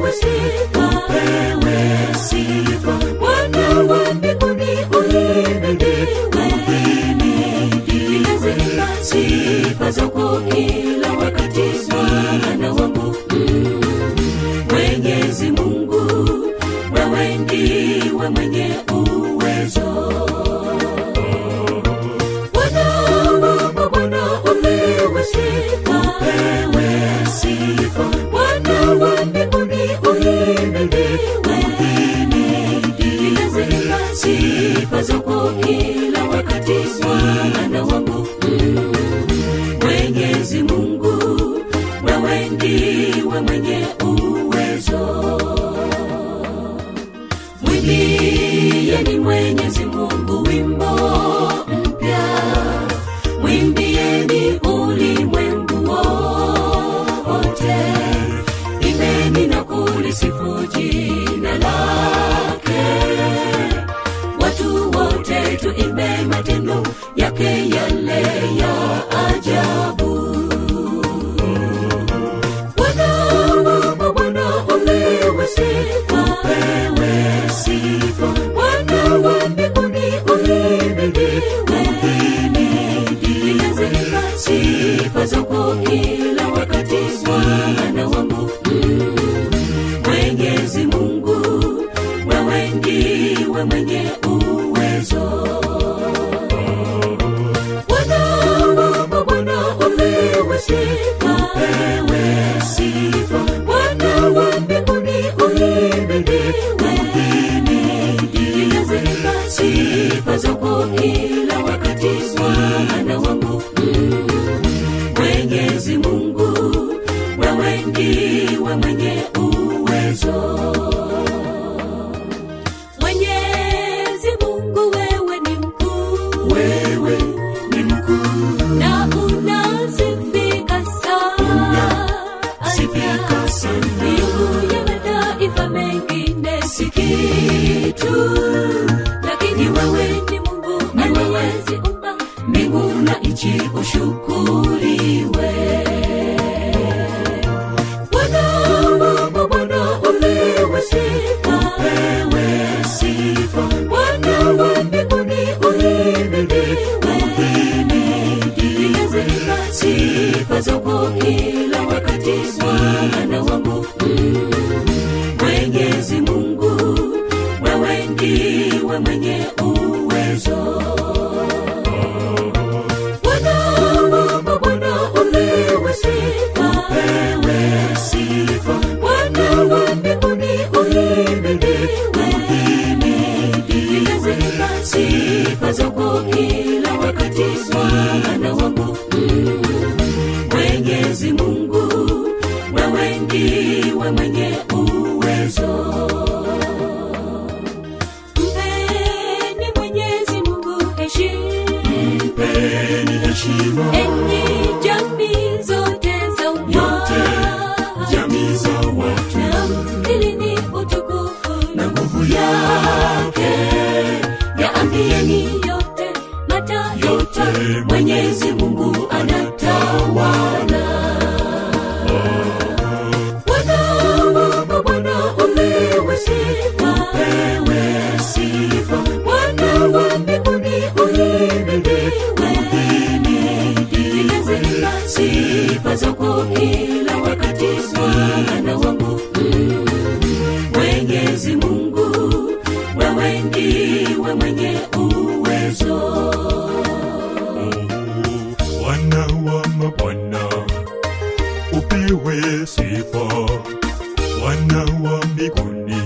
upewe sifa, upewe sifa. Bwana wa mbinguni uhimidiwe, uhimidiwe. Sifa zako kila wakati Bwana wangu mm. Mwenyezi Mungu, wewe ndiwe mwenye uwezo. Bwana wa mabwana upewe sifa, upewe sifa. Bwana wa mbinguni uhimidiwe, uhimidiwe. Sifa zako kila wakati Bwana wangu mm. Mwenyezi Mungu, wewe ndiwe mwenye uwezo. Mwimbieni Mwenyezi Mungu wimbo mpya, mwimbieni ulimwengu wote, imbeni na kulisifu jina lake. Watu wote tuimbe matendo yake yale ya ajabu. Bwana wa mabwana upewe sifa, upewe sifa. Bwana wa mbinguni uhimidiwe, uhimidiwe. Sifa zako kila wakati Bwana wangu mm. Mwenyezi Mungu, wewe ndiwe mwenye uwezo. Bwana wa mabwana upewe sifa, upewe sifa. Bwana wa mbinguni uhimidiwe, uhimidiwe. Sifa zako kila wakati Bwana wangu mm. Mwenyezi Mungu, wewe ndiwe mwenye uwezo. Mwenyezi Mungu, wewe ni mkuu, wewe ni mkuu na unasifika sana, sifika sana. Miungu ya mataifa mengine si kitu, lakini wewe ni Mungu aliyeziumba mbingu na nchi, ushukuriwe. Bwana wa mabwana upewe sifa, upewe sifa. Bwana wa mbinguni uhimidiwe, uhimidiwe. Sifa zako kila wakati Bwana wangu mm. Mwenyezi Mungu, wewe ndiwe mwenye uwezo. Bwana wa mabwana upewe sifa, upewe sifa. Bwana wa mbinguni uhimidiwe, uhimidiwe. Sifa zako kila wakati Bwana wangu mm. Mwenyezi Mungu, wewe ndiwe mwenye uwezo. Mpeni Mwenyezi Mungu heshima, mpeni heshima enyi jamii zote za yote, jamii za watu, namkilini utukufu na nguvu yake, yaambieni yote mataifa, Mwenyezi Mungu anatawala. Bwana wa mabwana upewe sifa, upewe sifa. Bwana wa mbinguni uhimidiwe, uhimidiwe. Sifa zako kila wakati Bwana wangu mm. Mwenyezi Mungu, wewe ndiwe mwenye uwezo. Bwana wa mabwana upewe sifa, Bwana wa mbinguni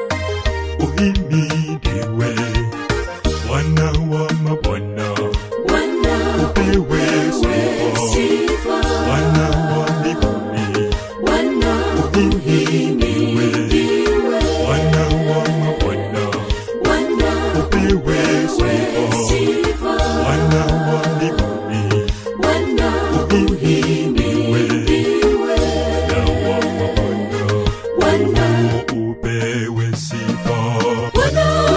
uhimidiwe, Bwana wa mabwana Bwana upewe sifa, sifa, Bwana wa mbinguni Bwana uhimidiwe, Bwana wa mabwana Bwana upewe sifa, sifa, Bwana wa mbinguni Bwana uhimidiwe, na wa mabwana Bwana upewe sifa. Bwana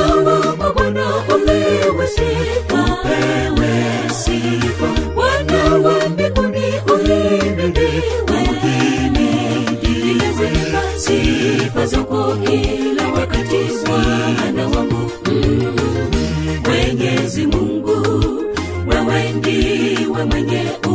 wako kila wakati bwana wangu mm. mwenyezi mungu wewe ndiwe mwenye